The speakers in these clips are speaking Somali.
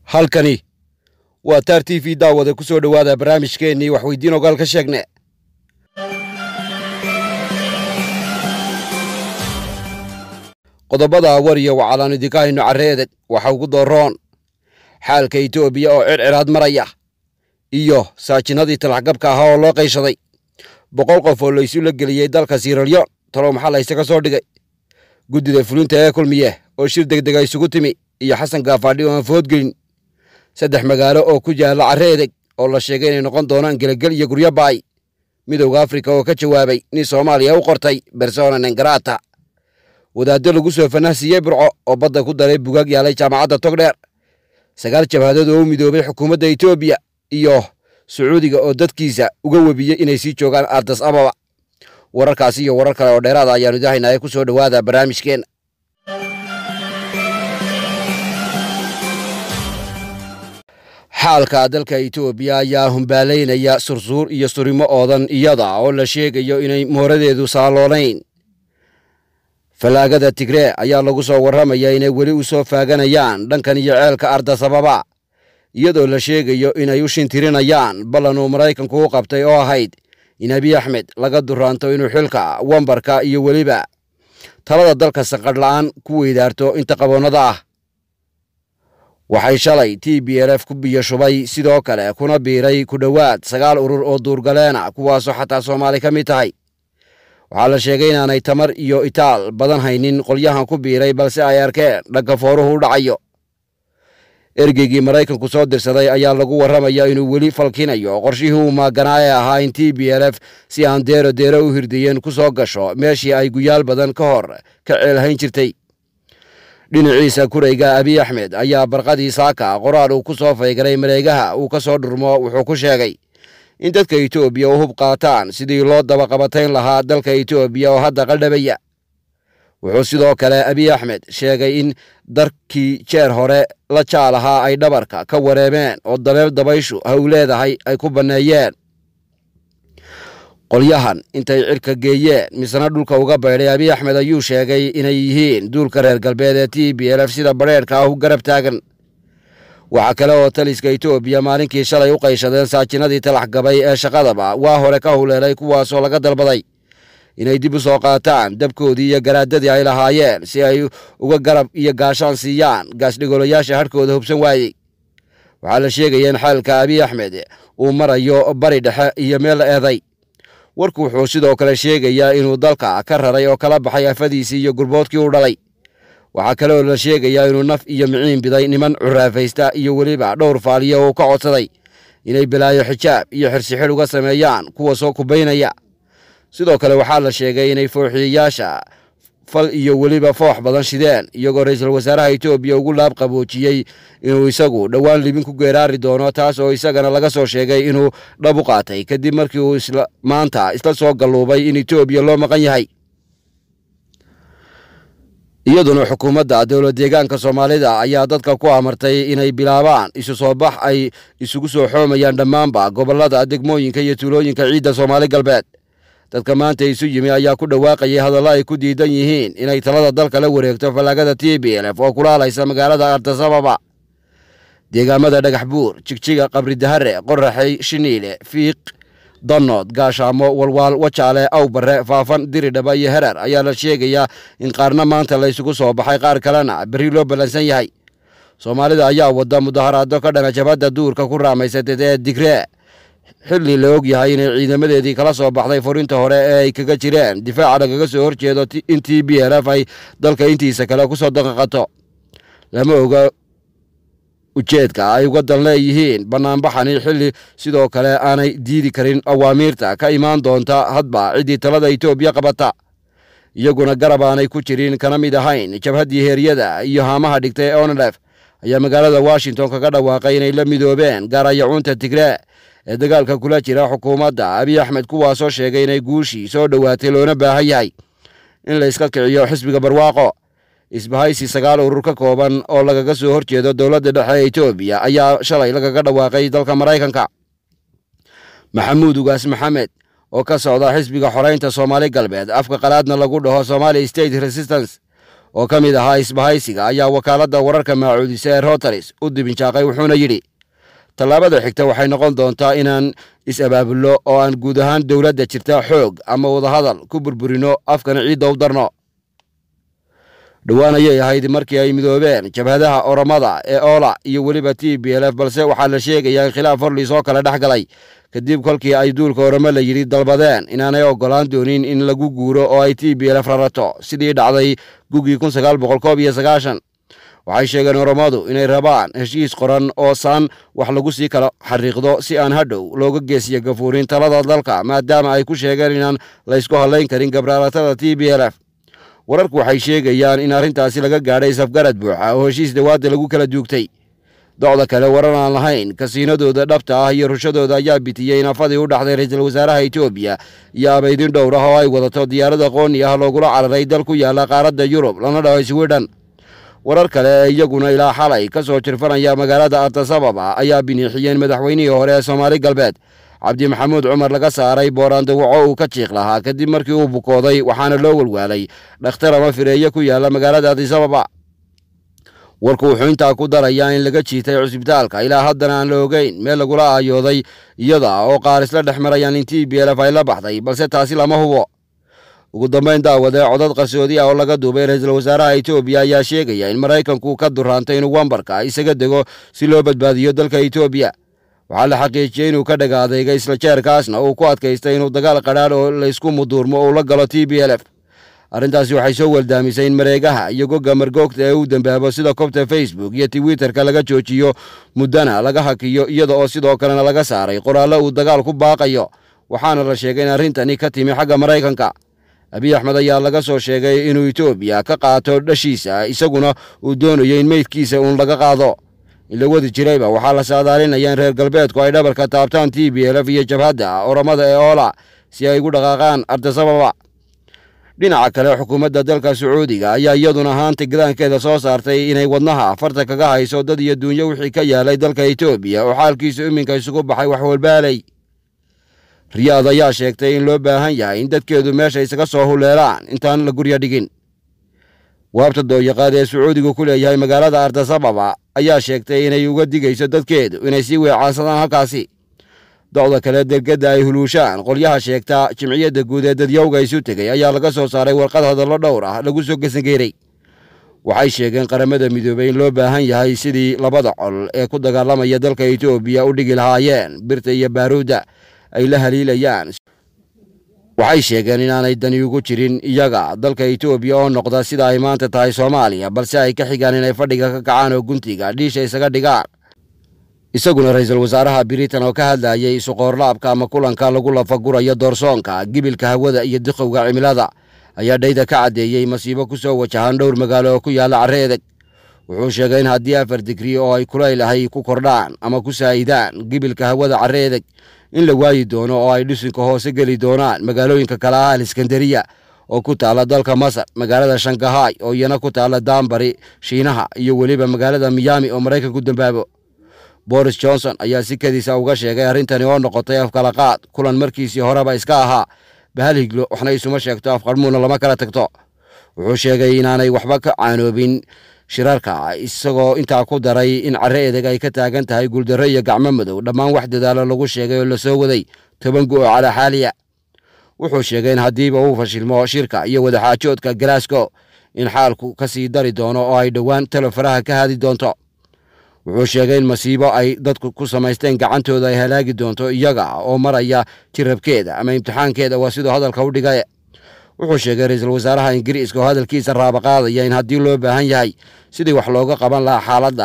halkani waa taar t v daawada ku soo dhowaada barnaamijkeennii waxweydiin ogaal ka sheegne qodobada wariya wacalaan idinka hayno carreedeg waxa ugu dooroon xaalka etoobiya oo circiraad maraya iyo saajinadii talaxgabka ahaa oo loo qayshaday boqol qof oo laysu la geliyey dalka siralyon talow maxaa layse ka soo dhigay guddida fulinta ee kulmiye oo shir degdega isugu timi iyo xasan gaafaadhi oo aan foodgelin saddex magaalo oo ku yaalla carreedeg oo la sheegay inay noqon doonaan gelegel iyo guryo baay midowda afrika oo ka jawaabay nin soomaaliya u qortay bersona nengarata wadaaddo lagu soo fanahsiiyey burco oo badda ku daray bugaag yaalay jaamacadda togdheer sagaal jabhadood oo u midoobay xukuumadda etoobiya iyo sacuudiga oo dadkiisa uga webiyey inay sii joogaan ardas ababa wararkaasi iyo warar kale oo dheeraada ayaanu idahaynaa ee ku soo dhowaada barnaamijkeenna xaalka dalka etoobiya ayaa humbaalaynaya sursuur iyo surimo oodan iyada oo la sheegayo inay mooradeedu saaloonayn fallaagada tigree ayaa lagu soo warramaya inay weli u soo faaganayaan dhankan iyo ceelka ardasababa iyadoo la sheegayo inay u shintirinayaan ballan uu maraykanku u qabtay oo ahayd in abiy axmed laga duraanto inuu xilka wambarka iyo weliba talada dalka sanqadh la'aan ku weydaarto inta qaboonnada ah waxay shalay t b l f ku biyo shubay sidoo kale kuna biiray ku dhowaad sagaal urur oo duurgaleena kuwaasoo xataa soomaali ka mid tahay waxaa la sheegay inaanay tamar iyo itaal badan haynin qolyahan ku biiray balse ay arkeen dhagga fooruhu u dhacayo ergeygii maraykanku soo dirsaday ayaa lagu warramaya inuu weli falkinayo qorshihii uu maaganaa ee ahaa in t b l f si aan deero deero u hirdiyeen ku soo gasho meeshii ay guyaal badan ka hor ka ceelhayn jirtay dhinaciisa kurayga abiy axmed ayaa barqadii saaka qoraal uu ku soo faygaray mareegaha uu ka soo dhurmo wuxuu ku sheegay in dadka etoobiya u hub qaataan sidii loo dabaqabatayn lahaa dalka etoobiya oo hadda qaldhabaya wuxuu sidoo kale abiy axmed sheegay in darkii jeer hore la jaal ahaa ay dhabarka ka wareemeen oo dabeel dabayshu haw leedahay ay ku banneeyeen qolyahan intay cirka geeyeen misena dhulka uga baydhay abiy axmed ayuu sheegay inay yihiin duulka reer galbeed ee t b l f sida badheerhka ah u garab taagan waxaa kale oo taliska etoobiya maalinkii shalay u qayshadeen saajinadii talax gabay ee shaqadaba waa hore ka huleelay kuwaasoo laga dalbaday inay dib u soo qaataan dabkoodii iyo garaadadii ay lahaayeen si ay uga garab iyo gaashaan siiyaan gaasdhigolayaasha hadhkooda hubsan waayey waxaa la sheegaya in xaalka abiy axmed uu marayo bari dhexe iyo meel eeday warku wuxuu sidoo kale sheegayaa inuu dalka ka raray oo kala baxay afadiisii iyo gurboodkii u dhalay waxaa kale oo la sheegayaa inuu naf iyo miciin biday niman curaafaysta iyo weliba dhowr faaliyo uu ka codsaday inay balaayo xijaab iyo xirsixidh uga sameeyaan kuwa soo kubaynaya sidoo kale waxaa la sheegay inay fooxiyayaasha fal iyo weliba foox badan shideen iyagoo ra-iisul wasaaraha etoobiya ugu laab qaboojiyey inuu isagu dhowaan libin ku geeraari doono taas oo isagana laga soo sheegay inuu dhab u qaatay kadib markii uu maanta isla soo galluubay in etoobiya loo maqan yahay iyaduna xukuumadda dowlad deegaanka soomaalida ayaa dadka ku amartay inay bilaabaan isu soo bax ay isugu soo xoomayaan dhammaanba gobollada degmooyinka iyo tuulooyinka ciidda soomaali galbeed dadka maanta isu yimi ayaa ku dhawaaqayay hadallo ay ku diidan yihiin inay talada dalka la wareegto fallaagada t b l f oo kulaalaysa magaalada ardasababa deegaamada dhagax buur jigjiga qabridahare qoraxey shiniile fiiq danood gaashaamo walwaal wajaale awbare faafan diridhaba iyo herer ayaa la sheegayaa in qaarna maanta laysugu soo baxay qaar kalena berri loo ballansan yahay soomaalida ayaa wada mudaharaado ka dhana jabhadda duurka ku raamaysateed ee digree xilli la og yahay inay ciidamadeedii kala soo baxday furinta hore ee ay kaga jireen difaaca lagaga soo horjeedo in t b l f ay dalka intiisa kale ku soo daqaqato lama oga ujeedka ay uga dan leeyihiin bannaanbaxani xilli sidoo kale aanay diidi karin awaamiirta ka imaan doonta hadba ciddii talada etoobiya qabata iyaguna garab aanay ku jirin kana mid ahayn jabhaddii heeryada iyo haamaha dhigtay onlef ayaa magaalada washington kaga dhawaaqay inay la midoobeen gaarayacuunta tigree ee dagaalka kula jira xukuumadda abiy axmed kuwaasoo sheegay inay guushii soo dhowaatay loona baahan yahay in la iska kiciyo xisbiga barwaaqo isbahaysi sagaal urur ka kooban oo lagaga soo horjeedo dowladda dhexe ee etoobiya ayaa shalay lagaga dhawaaqay dalka maraykanka maxamuud ugaas maxamed oo ka socda xisbiga xoreynta soomaali galbeed afka qalaadna lagu dhaho somali state resistance oo ka mid ahaa isbahaysiga ayaa wakaaladda wararka maacuudisa ee rotaris u dibinjaaqay wuxuuna yidhi tallaabada xigta waxay noqon doontaa inaan is-abaabulno oo aan guud ahaan dowladda jirta xoog ama wadahadal ku burburino afkana ciidda u darno dhowaan ayay ahayd markii ay midoobeen jabhadaha oromada ee oola iyo weliba t b l f balse waxaa la sheegayaa in khilaaf horliis oo kale dhex galay kadib kolkii ay duulka oromo la yidhi dalbadeen inaanay oggolaan doonin in lagu guuro oo ay t b l f rarato sidii dhacday gugii kun sagaal boqol koob iyo sagaashan waxay sheegeen oromadu inay rabaan heshiis qoran oo saan wax lagu sii kala xariiqdo si aan hadhow looga geesiyo gafuurin talada dalka maadaama ay ku sheegeen inaan laysku hadlayn karin gabraaratada t b l f wararku waxay sheegayaan in arrintaasi laga gaadhay safgarad buuxa oo heshiis dawaadda lagu kala duugtay docda kale warar aan lahayn kasiinadooda dhabta ah iyo rushadooda ayaa bitiyey nafadii u dhaxday ra-iisul wasaaraha etoobiya iyo abaydin dhowr ah oo ay wadato diyaarad aqooni ah loogula cararay dal ku yaala qaaradda yurub lana dhaho swidhen warar kale ee iyaguna ilaa xalay ka soo jirfanaya magaalada artasababa ayaa biniixiyeen madaxweynihii hore ee soomaali galbeed cabdi maxamuud cumar laga saaray booraandawaco uu ka jiiq lahaa kadib markii uu bukooday waxaana loo walwaalay dhakhtar ama fireeye ku yaala magaalada adisababa warku wuxuu intaa ku darayaa in laga jiitay cusbitaalka ilaa haddana aan la ogeyn meel lagula aayooday iyada oo qaar isla dhex marayaan in t b l f ay la baxday balse taasi lama hubo ugu dambayn daawade codad qarsoodi ah oo laga duubay ra-iisul wasaaraha etoobiya ayaa sheegaya in maraykanku ka duraantay inuu wambarka isaga dego si loo badbaadiyo dalka etoobiya waxaa la xaqiijiyey inuu ka dhaga adeyga isla jeerkaasna uu ku adkaystay inuu dagaal qadhaadh oo laysku muduurmo uu la galo t b l f arrintaasi waxay soo weldaamisay in mareegaha iyo gogga margoogta ee uu dambaabo sida kobta facebook iyo twitterka laga joojiyo muddana laga hakiyo iyada oo sidoo kalena laga saaray qoraallo uu dagaal ku baaqayo waxaana la sheegay in arrintani ka timi xagga maraykanka abiy axmed ayaa laga soo sheegay inuu etoobiya ka qaato dhashiisa isaguna uu doonayo in meydkiisa uun laga qaado in la wadi jirayba waxaa la saadaalinaya in reer galbeedku ay dhabarka taabtaan t b l f iyo jabhadda oromada ee oola si ay ugu dhaqaaqaan ardasababa dhinaca kale xukuumadda dalka sacuudiga ayaa iyaduna haanta gadaankeeda soo saartay inay wadnaha farta kaga hayso dad iyo duunyo wixii ka yaalay dalka etoobiya oo xaalkiisu iminka isugu baxay wax walbaalay riyaad ayaa sheegtay in loo baahan yahay in dadkeedu meesha isaga soo huleelaan intaan la gurya dhigin waabta dooyaqaad ee sacuudigu ku leeyahay magaalada ardasababa ayaa sheegtay inay uga digayso dadkeedu inay sii weecaansadaan halkaasi docda kale dergedda ay huluushaan qolyaha sheegta jimciyadda guud ee dadyowga isu tegay ayaa laga soo saaray warqad hadallo dhowr ah lagu soo gesangeeray waxay sheegeen qaramada midoobey in loo baahan yahay sidii labada col ee ku dagaalamaya dalka etoobiya u dhigi lahaayeen birta iyo baaruudda ay la haliilayaan waxay sheegeen inaanay dani ugu jirin iyaga dalka etoobiya oo noqda sida ay maanta tahay soomaaliya balse ay ka xigaan inay fadhiga ka kacaan oo guntiga dhiisha isaga dhigaan isaguna ra-iisul wasaaraha britain oo ka hadlayay isuqoorlaabka ama kulanka lagu lafagurayo doorsoonka gibilka hawada iyo diqowga cimilada ayaa dhayda ka caddeeyey masiibo ku soo wajahan dhowr magaalo oo ku yaalla carre edeg wuxuu sheegay in haddii afar digri oo ay kulayl ahay ku kordhaan ama ku saa'idaan gibilka hawada carre edeg in la waayi doono oo ay dhisinka hoose geli doonaan magaalooyinka kale ah aliskandariya oo ku taalla dalka masar magaalada shangahay oo iyana ku taalla daanbari shiinaha iyo weliba magaalada miyaami oo maraykanku dambaabo boris johnson ayaa si kadiisa uga sheegay arrintani oo noqotay afkalaqaad kulan markiisii horeba iska ahaa bahal higlo waxna isuma sheegto afqarmuuna lama kala tagto wuxuu sheegay inaanay waxba ka caanoobin shirarka isagoo intaa ku daray in carre edeg ay ka taagan tahay guuldarro iyo gacmo madow dhammaan wax dadaalo lagu sheegay oo lasoo waday toban gu oo calaa xaaliya wuxuu sheegay in haddiiba uu fashilmo shirka iyo wadaxaajoodka glasgow in xaalku ka sii dari doono oo ay dhowaan talo faraha ka haadi doonto wuxuu sheegay in masiibo ay dadku ku samaysteen gacantooda ay halaagi doonto iyaga oo maraya jirabkeeda ama imtixaankeeda waa siduu hadalka u dhigay wuxuu sheegay ra-iisul wasaaraha ingiriiska oo hadalkiisa raaba qaadaya in haddii loo baahan yahay sidii wax looga qaban lahaa xaaladda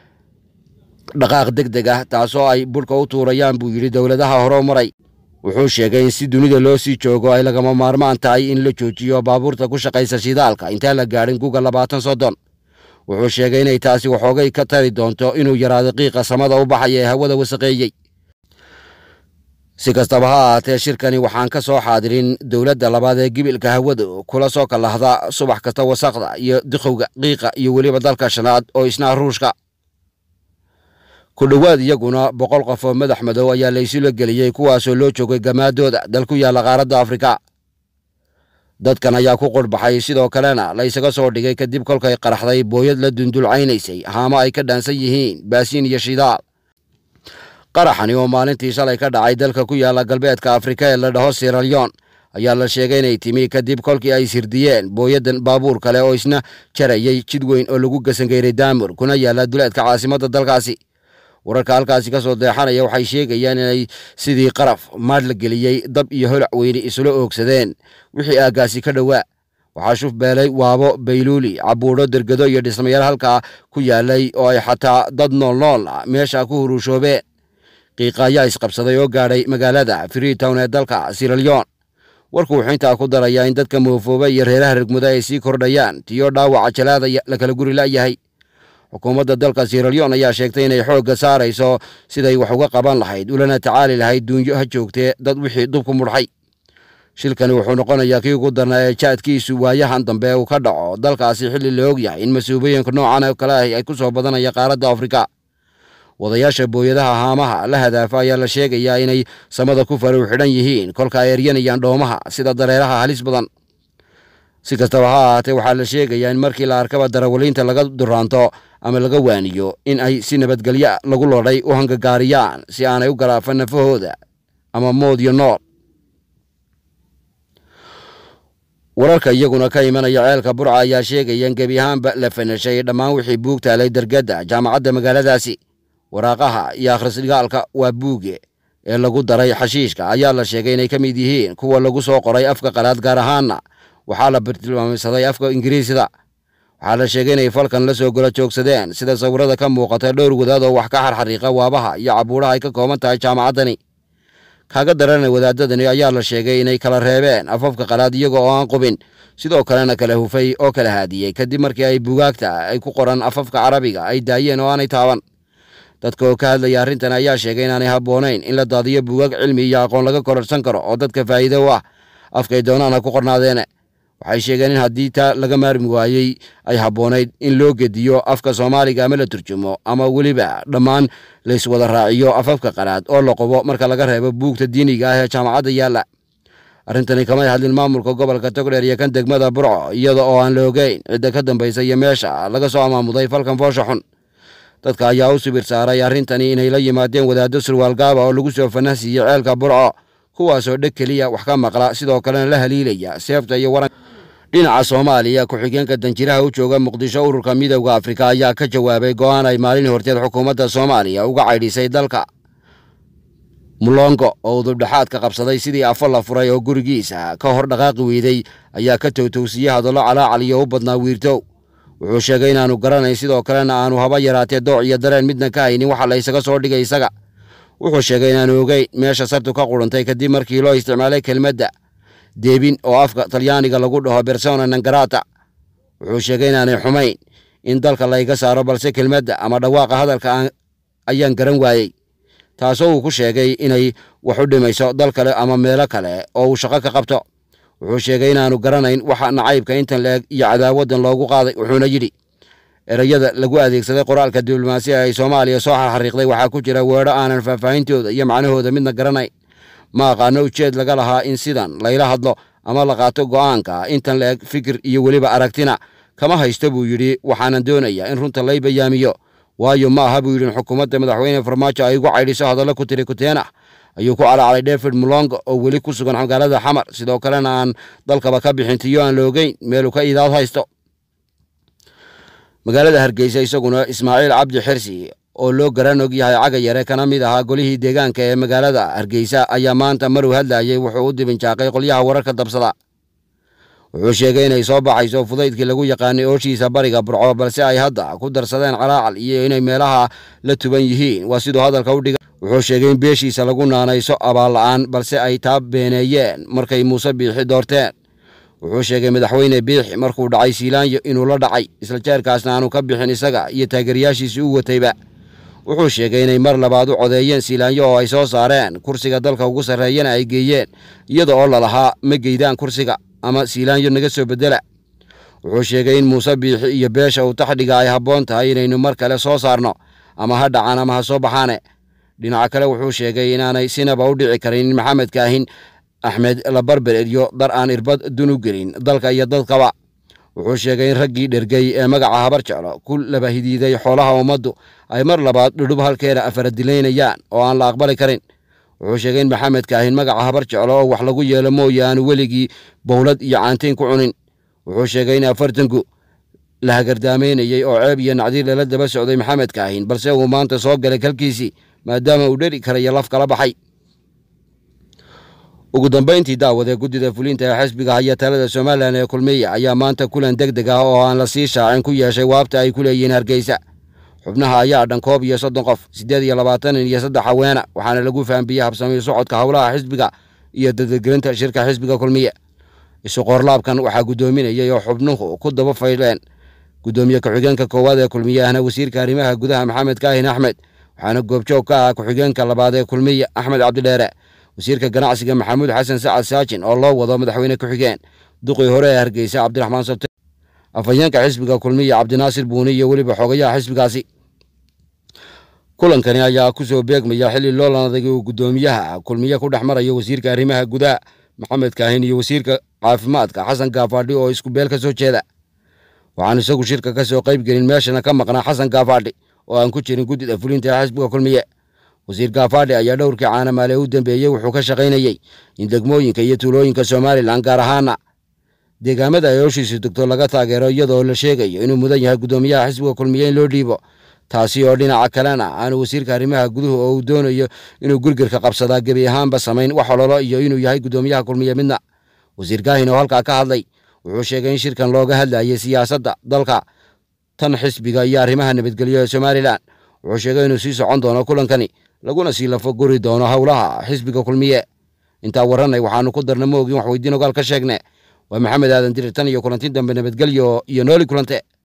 dhaqaaq deg deg ah taasoo ay budhka u tuurayaan buu yidhi dowladaha hore maray wuxuu sheegay in si dunida loo sii joogo ay lagama maarmaan tahay in la joojiyo baabuurta ku shaqaysa shidaalka intaan la gaadhin guga labaatan soddon wuxuu sheegay inay taasi waxoogay ka tari doonto inuu yaraado qiiqa samada u baxaya ee hawada wasaqeeyey si kastaba ha ahaatee shirkani waxaan ka soo xaadirin dowladda labaad ee gibilka hawada kula soo kalahda subax kasta wasaqda iyo diqowga qiiqa iyo weliba dalka shanaad oo isna ruushka ku dhowaad iyaguna boqol qof oo madax madow ayaa laysula geliyey kuwaasoo loo joogay gamaadooda dal ku yaalla qaaradda afrika dadkan ayaa ku qurhbaxay sidoo kalena la ysaga soo dhigay kadib kolkay qaraxday booyad la dundulcaynaysay haamo ay ka dhaansan yihiin baasiin iyo shidaal qaraxani oo maalintii shalay ka dhacay dalka ku yaala galbeedka afrika ee la dhaho siralyon ayaa la sheegay inay timi kadib kolkii ay sirdiyeen booyadan baabuur kale oo isna jarayay jid weyn oo lagu gasangeyray daamur kuna yaala duleedka caasimadda dalkaasi wararka halkaasi ka soo deexanaya waxay sheegayaan inay sidii qaraf maadh la geliyey dab iyo holac weyne isula oogsadeen wixii aaggaasi ka dhowaa waxaa shuf beelay waabo bayluuli cabuudho dergado iyo dhismayaal halkaa ku yaalay oo ay xataa dad nool nool ah meesha ku huruushoobeen qiiqa ayaa isqabsaday oo gaadhay magaalada freetown ee dalka siralyon warku wuxuu intaa ku darayaa in dadka moofooba iyo reeraha regmuda ay sii kordhayaan tiyo dhaawaca jalaada la kala guri la'yahay xukuumadda dalka siralyon ayaa sheegtay inay xoogga saarayso siday wax uga qaban lahayd ulana tacaali lahayd duunyo ha joogtee dad wixii dubku mudhay shilkani wuxuu noqonayaa kii ugu darnaa ee jaadkiisu waayahan dambe uu ka dhaco dalkaasi xilli la og yahay in mas-uubooyinka noocan oo kale ah ay ku soo badanaya qaaradda afrika wadayaasha booyadaha haamaha la hadaafa ayaa la sheegayaa inay samada ku faruw xidhan yihiin kolka ay eryanayaan dhoomaha sida dareeraha halis badan si kastaba ha ahaatee waxaa la sheegayaa in markii la arkaba darawaliinta laga duraanto ama laga waaniyo in ay si nabadgelya lagu lodhay u hangagaariyaan si aanay u galaafan nafahooda ama mood iyo nool wararka iyaguna ka imanaya ceelka burca ayaa sheegaya in gebi ahaanba la fanashay dhammaan wixii buug taalay dergadda jaamacadda magaaladaasi waraaqaha iyo akhrisdhigaalka waa buuge ee lagu daray xashiishka ayaa la sheegay inay ka mid yihiin kuwa lagu soo qoray afka qalaad gaar ahaanna waxaa la bartilmaameysaday afka ingiriisida waxaa la sheegay inay falkan la soo gola joogsadeen sida sawirada ka muuqata dhowr wadaad oo wax ka xarxariiqa waabaha iyo cabuuraha ay ka kooban tahay jaamacaddani kaaga darana wadaadadani ayaa la sheegay inay kala reebeen afafka qalaad iyaga oo aan qubin sidoo kalena kala hufay oo kala haadiyey kadib markii ay bugaagta ay ku qoran afafka carabiga ay daayeen oo aanay taaban dadka oo ka hadlaya arrintan ayaa sheegay inaanay habboonayn in la daadiyo buugaag cilmi iyo aqoon laga kororsan karo oo dadka faa'iido u ah afkay doonaan ha ku qornaadeene waxay sheegeen in haddii taa laga maarmi waayey ay habboonayd in loo gediyo afka soomaaliga ama la turjumo ama weliba dhammaan layswada raaciyo afafka qalaad oo la qobo marka laga reebo buugta diiniga ah ee jaamacadda yaalla arrintani kamay hadlin maamulka gobolka togdheer iyo kan degmada burco iyada oo aan la ogeyn cidda ka dambaysa iyo meesha laga soo amaamuday falkan foosha xun dadka ayaa u sibir saaray arrintani inay la yimaadeen wadaaddo surwaal gaaba oo lagu soo fanahsiiyey ceelka burco kuwaasoo dheg keliya wax ka maqla sidoo kalena la haliilaya seefta iyo waran dhinaca soomaaliya ku-xigeenka danjiraha u jooga muqdisho ururka midowda afrika ayaa ka jawaabay go'aan ay maalin horteed xukuumadda soomaaliya uga caydhisay dalka mulongo oo udubdhexaad ka qabsaday sidii afo la furay oo gurigiisa ka hor dhaqaaqi weyday ayaa ka towtowsiiyey hadallo calaacal iyo u badnaa wiirtow wuxuu sheegay inaanu garanayn sidoo kalena aanu haba yaraatee dooc iyo dareen midna ka haynin waxa la ysaga soo dhigay isaga wuxuu sheegay inaanu ogeyn meesha sartu ka qurantay kadib markii loo isticmaalay kelmadda deebin oo afka talyaaniga lagu dhaho bersona nangarata wuxuu sheegay inaanay xumayn in dalka layga saaro balse kelmadda ama dhawaaqa hadalka ayaan garan waayey taasoo uu ku sheegay inay wax u dhimayso dal kale ama meelo kale oo uu shaqo ka qabto wuxuu sheegay inaanu garanayn waxa nacaybka intan la-eg iyo cadaawaddan loogu qaaday wuxuuna yidhi ereyada lagu adeegsaday qoraalka diblomaasiya ay soomaaliya soo xarxariiqday waxaa ku jira weedho aanan faahfaahintooda iyo macnahooda midna garanayn ma aqaano ujeed laga lahaa in sidan layla hadlo ama la qaato go'aanka intan la-eg fikir iyo weliba aragtina kama haysto buu yidhi waxaanan doonayaa in runta lay bayaamiyo waayo ma aha buu yidhi in xukuumadda madaxweyne farmaajo ay ugu caydhiso hadallo ku tiri kuteen ah ayuu ku calacalay david mulongo oo weli ku sugan magaalada xamar sidoo kalena aan dalkaba ka bixin tiyo aan la ogeyn meeluu ka idaad haysto magaalada hargeysa isaguna ismaaciil cabdi xirsi oo loo garan og yahay caga yare kana mid ahaa golihii deegaanka ee magaalada hargeysa ayaa maanta maruu hadlayey wuxuu u dibinjaaqay qolyaha wararka dabsada wuxuu sheegay inay soo baxayso fudaydkii lagu yaqaanay ooshiisa bariga burco balse ay hadda ku darsadeen calaacal iyo inay meelaha la tuban yihiin waa siduu hadalka u dhiga wuxuu sheegay in beeshiisa lagu naanayso abaal la'aan balse ay taa beeneeyeen markay muuse biixi doorteen wuxuu sheegay madaxweyne biixi markuu dhacay siilaanyo inuu la dhacay isla jeerkaasna aanu ka bixin isaga iyo taageerayaashiisii u watayba wuxuu sheegay inay mar labaad u codeeyeen siilaanyo oo ay soo saareen kursiga dalka ugu sarreeyana ay geeyeen iyada oo lalahaa ma geydaan kursiga ama siilaanyo naga soo beddela wuxuu sheegay in muuse biixi iyo beesha uu taxdhiga ay habboon tahay inaynu mar kale soo saarno ama ha dhacaan ama ha soo baxaane dhinaca kale wuxuu sheegay inaanay sinaba u dhici karin in maxamed kaahin axmed labarber iyo dar aan irbad dunu gelin dalka iyo dadkaba wuxuu sheegay in raggii dhergey ee magaca habar jeclo ku laba hidiiday xoolaha ummaddu ay mar labaad dhudhub halkeeda afaradilaynayaan oo aan la aqbali karin wuxuu sheegay in maxamed kaahin magaca habar jeclo oo wax lagu yeelo mooye aanu weligii bowlad iyo caantiin ku cunin wuxuu sheegay in afartanku la hagardaamaynayey oo ceeb iyo nacdiir lala daba socday maxamed kaahin balse uu maanta soo galay kalkiisii maadaama uu dheri karayo laf kala baxay ugu dambayntii daawadee guddida fulinta ee xisbiga haya talada somalilan ee kulmiya ayaa maanta kulan deg deg ah oo aan la sii shaacin ku yeeshay waabta ay ku leeyihiin hargeysa xubnaha ayaa dhan koob iyo soddon qof siddeed iyo labaatan iyo saddex haweena waxaana lagu fahanbiyey habsamiyo socodka howlaha xisbiga iyo dadadgelinta shirka xisbiga kulmiye isu qoorlaabkan waxaa guddoominayay oo xubnuhu ku daba fayleen guddoomiye ku-xigeenka koowaad ee kulmiye ahna wasiirka arrimaha gudaha maxamed kaahin axmed waxaana goobjoog ka ah ku-xigeenka labaad ee kulmiye axmed cabdidheere wasiirka ganacsiga maxamuud xasan sacad saajin oo loo wado madaxweyne ku-xigeen duqii hore ee hargeysa cabdiraxmaan sabte afhayeenka xisbiga kulmiya cabdinaasir buuni iyo weliba xogayaha xisbigaasi kulankani ayaa ku soo beegmaya xilli loolan adagii uu guddoomiyaha kulmiye ku dhex marayo wasiirka arrimaha gudaha maxamed kaahin iyo wasiirka caafimaadka xasan gaafaadhi oo isku beel ka soo jeeda waxaan isagu shirka ka soo qayb gelin meeshana ka maqnaa xasan gaafaadhi oo aan ku jirin guddida fulinta ee xisbiga kulmiye wasiir gaafaadhi ayaa dhowrkii caanamaale u dambeeyey wuxuu ka shaqaynayey in degmooyinka iyo tuulooyinka somalilan gaar ahaana deegaamada ay howshiisu degto laga taageero iyadoo la sheegayo inuu mudan yahay guddoomiyaha xisbiga kulmiye in loo dhiibo taasi oo dhinaca kalena aanu wasiirka arrimaha guduhu oo uu doonayo inuu gurgirka qabsadaa gebi ahaanba samayn wax ololo iyo inuu yahay guddoomiyaha kulmiye midna wasiir kaahin oo halkaa ka hadlay wuxuu sheegay in shirkan looga hadlayay siyaasadda dalka tan xisbiga iyo arrimaha nabadgelyo ee somalilan wuxuu sheegay inuu sii socon doono kulankani laguna sii lafo guri doono howlaha xisbiga kulmiye intaa warranay waxaanu ku darna moogin wax weydiin ogaal ka sheegne waa maxamed aadan dirir tan iyo kulanti dambe nabadgelyo iyo nooli kulante